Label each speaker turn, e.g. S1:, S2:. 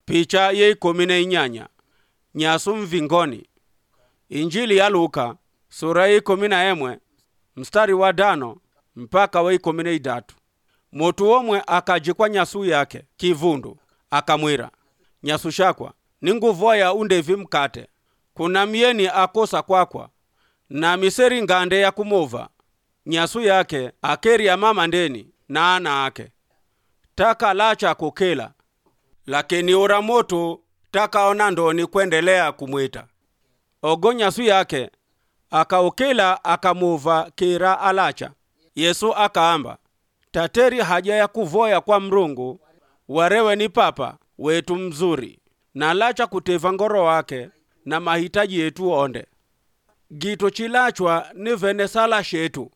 S1: picha ye ikumi na inyanya nyasu mvingoni injili ya luka sura ya ikumi na emwe mstari wa dano mpaka wa ikumi na idatu mutu omwe akajikwa nyasu yake kivundu akamwira nyasu shakwa ninguvoya undevi mkate kuna myeni akosa kwakwa na miseri ngande ya kumova nyasu yake akeria mama ndeni na ana ake taka lacha kukela lakini ura moto takaona ndoni kuendelea kumwita ogo nyasu yake akaukila akamuva kira alacha yesu akaamba tateri haja ya kuvoya kwa mrungu warewe ni papa wetu mzuri na lacha kuteva ngoro wake na mahitaji yetu onde gito chilachwa ni vene sala shetu